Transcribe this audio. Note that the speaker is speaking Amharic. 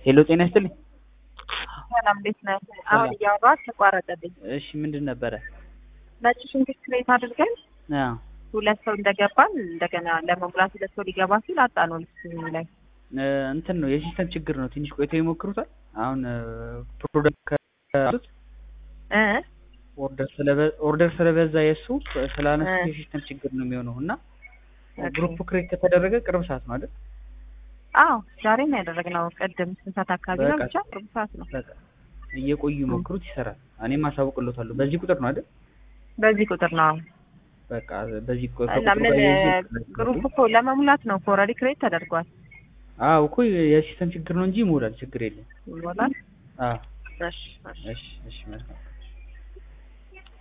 ሄሎ ጤና ይስጥልኝ። ሰላም እንዴት ነህ? አሁን እያወራህ ተቋረጠብኝ። እሺ ምንድን ነበረ? ነጭ ሽንኩርት ክሬት አድርገን አዎ ሁለት ሰው እንደገባን እንደገና ለመሙላት ሁለት ሰው ሊገባ ሲል አጣነው ልብስ ላይ እ እንትን ነው የሲስተም ችግር ነው። ትንሽ ቆይተው ይሞክሩታል። አሁን ፕሮዳክት ከሱት እ ኦርደር ስለበ ኦርደር ስለበዛ የእሱ ስላነሱ እ የሲስተም ችግር ነው የሚሆነው እና ኦኬ። ግሩፕ ክሬት ከተደረገ ቅርብ ሰዓት ነው አይደል? አዎ ዛሬ ነው ያደረግነው። ቅድም ስንት ሰዓት አካባቢ ነው? በቃ ብቻ ቅርብ ሰዓት ነው። በቃ እየቆዩ ይሞክሩት ይሰራል። እኔም አሳውቅሎታለሁ። በዚህ ቁጥር ነው አይደል? በዚህ ቁጥር ነው በቃ በዚህ ቁ- እና ከቁጥሩ ምን ጋር እያይዤ ግሩፕ እኮ ለመሙላት ነው እኮ ኦልሬዲ ክሬት ተደርጓል። አዎ እኮ የሲስተም ችግር ነው እንጂ ይሞላል። ችግር የለም። ይሞላል። አዎ እሺ እሺ እሺ እሺ መልካም